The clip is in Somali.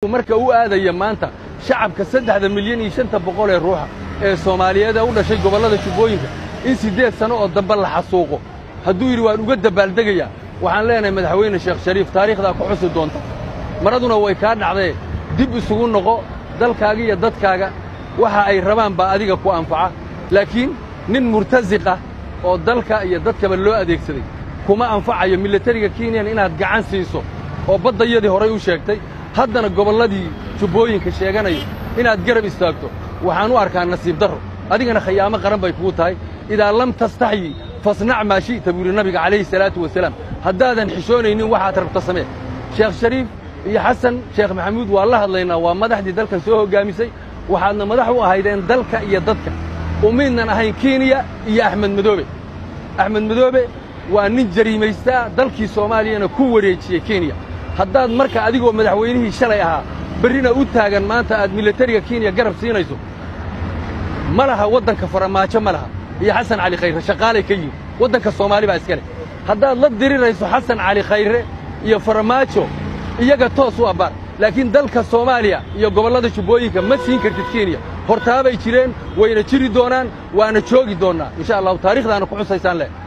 marka u aadaya maanta shacabka saddexda milyan iyo shanta boqol ee ruuxa ee soomaaliyeed ee u dhashay gobollada jubbooyinka in siddeed sanno oo dambe la xasuuqo hadduu yidhi waan uga dabaaldegayaa waxaan leenahay madaxweyne sheekh shariif taariikhdaa ku xusi doonta maraduna way kaa dhacdee dib isugu noqo dalkaaga iyo dadkaaga waxa ay rabaan baa adiga ku anfaca laakiin nin murtasiq ah oo dalka iyo dadkaba loo adeegsaday kuma anfacayo milatariga kenyan inaad gacan siiso oo baddayadii horay u sheegtay haddana gobolladii jubbooyinka sheeganayo inaad garab istaagto waxaan u arkaa nasiib darro adigana khayaamo qaran bay kugu tahay idaa lam tastaxyi fasnac maa shi'ta buu yidhi nabiga calayhi salaatu wasalaam haddaadan xishoonaynin waxaad rabta samee sheekh shariif iyo xasan sheekh maxamuud waa la hadlaynaa waa madaxdii dalkan soo hoggaamisay waxaadna madax u ahaydeen dalka iyo dadka umiidnan ahayn kenya iyo axmed madoobe axmed madoobe waa nin jariimaystaa dalkii soomaaliyana ku wareejiyey kenya haddaad marka adigoo madaxweynihii shalay ahaa berrina u taagan maanta aad milatariga kenya garab siinayso ma laha waddanka faramaajo ma laha iyo xasan cali khayre shaqaalay ka yihin waddanka soomaali baa iska leh haddaad la dirirayso xasan cali khayre iyo faramaajo iyaga toos u abbaar laakiin dalka soomaaliya iyo gobollada jubbooyinka ma siin kartid kenya hortaabay jireen wayna jiri doonaan waana joogi doonnaa insha allahu taarikhdaana ku xusaysaan leh